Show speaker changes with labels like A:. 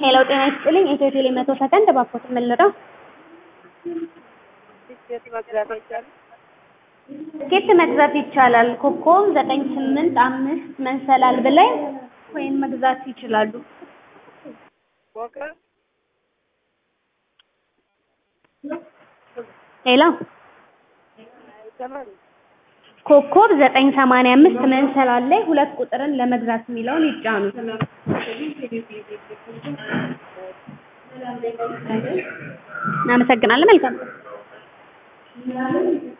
A: ሄሎ ጤና ይስጥልኝ ኢትዮ ቴሌ መቶ ሰከንድ እባክዎት ምን ልረዳው?
B: ትኬት መግዛት አይቻልም?
A: ትኬት መግዛት ይቻላል። ኮከብ ዘጠኝ ስምንት አምስት መንሰላል ብለው ወይም መግዛት ይችላሉ።
B: ፎቅ
A: ሄሎ
B: አይሰማም?
A: ኮከብ ዘጠኝ ሰማንያ አምስት መንሰላል ላይ ሁለት ቁጥርን ለመግዛት የሚለውን ይጫኑ። እናመሰግናለን። መልካም